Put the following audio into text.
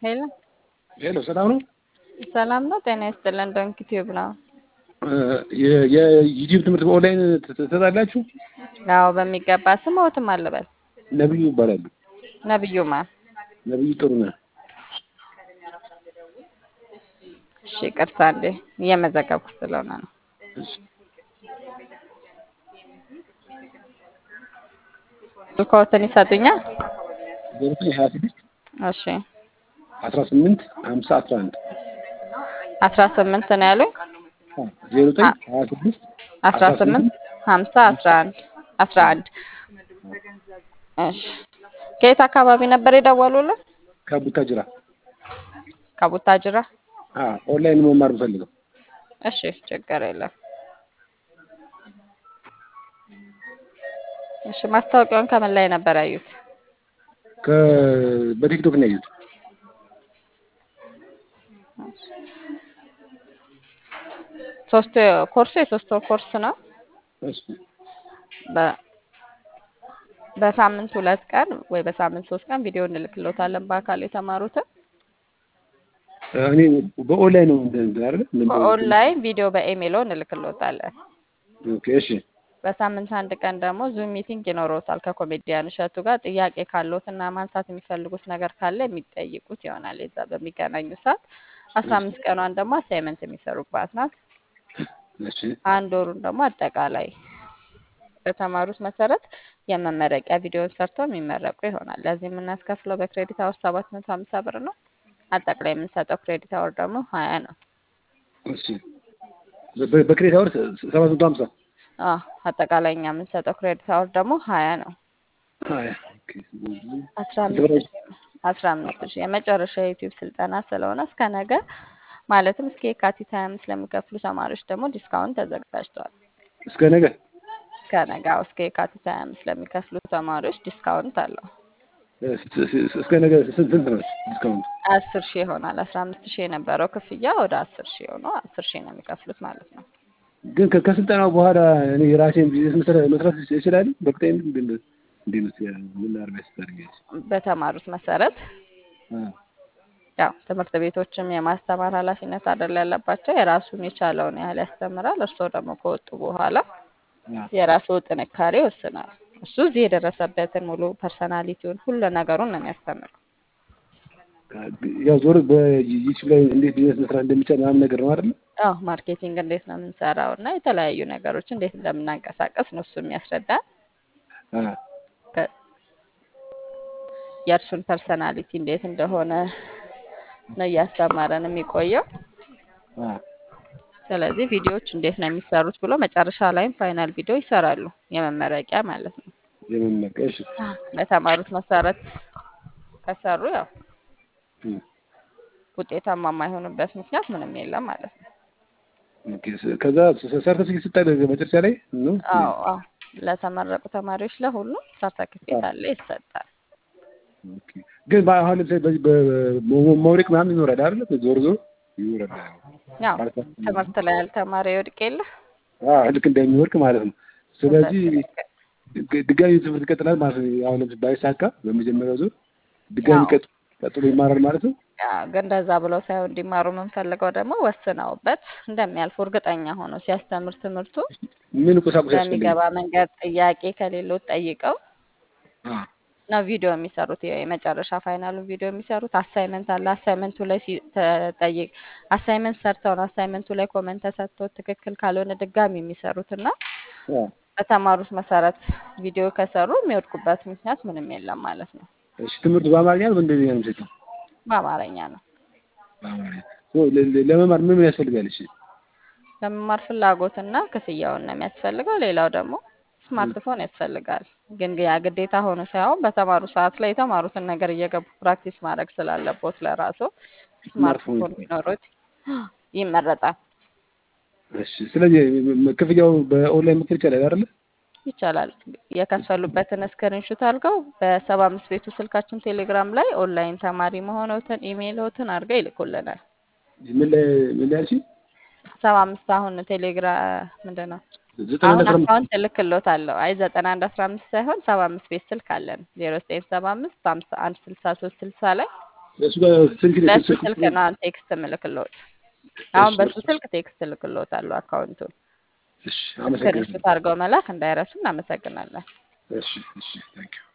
ሄሎ ሄሎ ሰላም ነው? ሰላም ነው። ጤና ይስጥልን። ዶንክ ቲዩብ ነው። የዩቲዩብ ትምህርት በኦንላይን ትሰጣላችሁ? አዎ በሚገባ ስምዎትም አልበል። ነብዩ ይባላሉ። ነብዩማ ነብዩ ጥሩነህ። እሺ ይቅርታ እንዴ እየመዘገብኩ ስለሆነ ነው። እሺ። ስልክዎትን ይሰጡኛል? ዘጠኝ ሀያ ስድስት እሺ አስራ ስምንት ሀምሳ አስራ አንድ አስራ ስምንት ነው ያሉኝ። ዜሮ ዘጠኝ ሀያ ስድስት አስራ ስምንት ሀምሳ አስራ አንድ አስራ አንድ እሺ ከየት አካባቢ ነበር የደወሉልን? ከቡታጅራ ከቡታጅራ። ኦንላይን መማር የምፈልገው እሺ ችግር የለም። እሺ ማስታወቂያውን ከምን ላይ ነበር ያዩት? ከ- በቲክቶክ ነው ያዩት። ሶስት ኮርሱ የሶስት ወር ኮርስ ነው። እሺ በ- በሳምንት ሁለት ቀን ወይ በሳምንት ሶስት ቀን ቪዲዮ እንልክሎታለን በአካል የተማሩትን። እኔ በኦንላይን ነው እንትን እንትን አይደለ? በኦንላይን ቪዲዮ በኢሜይሎ እንልክሎታለን። ኦኬ እሺ በሳምንት አንድ ቀን ደግሞ ዙም ሚቲንግ ይኖረውታል ከኮሜዲያን እሸቱ ጋር ጥያቄ ካለዎት እና ማንሳት የሚፈልጉት ነገር ካለ የሚጠይቁት ይሆናል። የዛ በሚገናኙ ሰዓት አስራ አምስት ቀኗን ደግሞ አሳይመንት የሚሰሩባት ናት። እሺ አንድ ወሩን ደግሞ አጠቃላይ በተማሩት መሰረት የመመረቂያ ቪዲዮን ሰርተው የሚመረቁ ይሆናል። ለዚህ የምናስከፍለው በክሬዲት አወር ሰባት መቶ ሀምሳ ብር ነው። አጠቃላይ የምንሰጠው ክሬዲት አወር ደግሞ ሀያ ነው። እሺ በ- በክሬት አወር ሰባት መቶ ሀምሳ አዎ አጠቃላይ እኛ የምንሰጠው ክሬዲት አወር ደግሞ ሀያ ነው። ሀያ ኦኬ። አስራ አምስት ሺህ አስራ አምስት ሺህ የመጨረሻ የዩቲዩብ ስልጠና ስለሆነ እስከ ነገ ማለትም እስከ የካቲት ሀያ አምስት ለሚከፍሉ ተማሪዎች ደግሞ ዲስካውንት ተዘጋጅቷል። እስከ ነገ እስከ ነገ አዎ፣ እስከ የካቲት ሀያ አምስት ለሚከፍሉ ተማሪዎች ዲስካውንት አለው። እስከ ነገ ስንት ስንት ነው ዲስካውንት? አስር ሺህ ይሆናል። አስራ አምስት ሺህ የነበረው ክፍያ ወደ አስር ሺህ ሆኖ አስር ሺህ ነው የሚከፍሉት ማለት ነው። ግን ከ- ከስልጠናው በኋላ እኔ የራሴን ቢዝነስ መስራት መስራት ይችላል። በቅጣይ እንዴት ነው ምን አርባ ያስታርጋች? በተማሩት መሰረት ያው ትምህርት ቤቶችም የማስተማር ኃላፊነት አይደል ያለባቸው። የራሱን የቻለውን ያህል ያስተምራል። እርስዎ ደግሞ ከወጡ በኋላ የራስዎ ጥንካሬ ይወስናል። እሱ እዚህ የደረሰበትን ሙሉ ፐርሰናሊቲውን ሁሉ ነገሩን ነው የሚያስተምረው። ያው ዞር በዩቲዩብ ላይ እንዴት ቢዝነስ መስራት እንደሚቻል ምናምን ነገር ነው አይደል? አዎ ማርኬቲንግ እንዴት ነው የምንሰራው እና የተለያዩ ነገሮች እንዴት እንደምናንቀሳቀስ ነው እሱ የሚያስረዳን። ከ- የእርሱን ፐርሰናሊቲ እንዴት እንደሆነ ነው እያስተማረን የሚቆየው። ስለዚህ ቪዲዮዎች እንዴት ነው የሚሰሩት ብሎ መጨረሻ ላይም ፋይናል ቪዲዮ ይሰራሉ፣ የመመረቂያ ማለት ነው። የመመቀ እሺ በተማሩት መሰረት ከሰሩ ያው እም፣ ውጤታማ የማይሆኑበት ምክንያት ምንም የለም ማለት ነው። ኦኬ። ከዛ ሰርተፊኬት ስታይ መጨረሻ ላይ ነው አዎ አዎ ለተመረቁ ተማሪዎች ለሁሉም ሰርተክፌት አለ ይሰጣል። ኦኬ። ግን በአሁን ለምሳሌ በዚህ በመውደቅ ምናምን ይኖራል አይደል? ዞር ዞር ይኖራል። ያው ትምህርት ላይ ያልተማረ ይወድቅ የለ አዎ ልክ እንደሚወድቅ ማለት ነው። ስለዚህ ድ- ድጋሚ ትምህርት ይቀጥላል ማለት ነው። አሁን ለምሳሌ ባይሳካ በመጀመሪያው ዙር ድጋሚ አዎ። ቀጥ- ቀጥሎ ይማራል ማለት ነው። ያው ግን እንደዛ ብለው ሳይሆን እንዲማሩ የምንፈልገው ደግሞ ወስነውበት እንደሚያልፉ እርግጠኛ ሆነው ሲያስተምር ትምህርቱ ምን ቁሳቁስ ያስፈልጋል? በሚገባ መንገድ ጥያቄ ከሌለው ጠይቀው አዎ ነው ቪዲዮ የሚሰሩት። የመጨረሻ ፋይናሉን ቪዲዮ የሚሰሩት አሳይመንት አለ። አሳይመንቱ ላይ ሲ- ተጠይቅ አሳይመንት ሰርተው ነው አሳይመንቱ ላይ ኮመንት ተሰጥቶ ትክክል ካልሆነ ድጋሚ የሚሰሩት እና አዎ። በተማሩት መሰረት ቪዲዮ ከሰሩ የሚወድቁበት ምክንያት ምንም የለም ማለት ነው። እሺ ትምህርቱ በአማርኛ ነው በእንግሊዝኛ ነው የምትሰጠው? በአማርኛ ነው። በአማርኛ ኦ፣ ለ- ለ- ለመማር ምን ምን ያስፈልጋል? እሺ ለመማር ፍላጎትና ክፍያውን ነው የሚያስፈልገው። ሌላው ደግሞ ስማርትፎን ያስፈልጋል። ግን ያ ግዴታ ሆኖ ሳይሆን በተማሩ ሰዓት ላይ የተማሩትን ነገር እየገቡ ፕራክቲስ ማድረግ ስላለቦት ለራሱ ስማርትፎን ስማርትፎን ቢኖሩት ይመረጣል። እሺ ስለዚህ ም- ክፍያው በኦንላይን መክፈል ይቻላል አይደለ? ይቻላል። የከፈሉበትን ስክሪንሹት አድርገው በሰባ አምስት ቤቱ ስልካችን ቴሌግራም ላይ ኦንላይን ተማሪ መሆኖትን ኢሜይሎትን አድርገው ይልኩልናል። ምን ላይ ምን ላይ አልሽኝ? ሰባ አምስት አሁን ቴሌግራም ምንድን ነው ዘጠና አሁን አንድ አስራ አምስት አካውንት እልክሎታለሁ። አይ ዘጠና አንድ አስራ አምስት ሳይሆን ሰባ አምስት ቤት ስልክ አለን ዜሮ ዘጠኝ ሰባ አምስት ሀምሳ አንድ ስልሳ ሶስት ስልሳ ላይ እሱ ጋር ስልክ በሱ ስልክ ስልክ ነው አሁን ቴክስት ምልክሎት። አሁን እሺ በሱ ስልክ ቴክስት ልክሎታለሁ አካውንቱን። እሺ አመሰግናለሁ። ስክሪንሾት አድርገው መላክ እንዳይረሱ። እናመሰግናለን። እሺ እሺ ታንኪዩ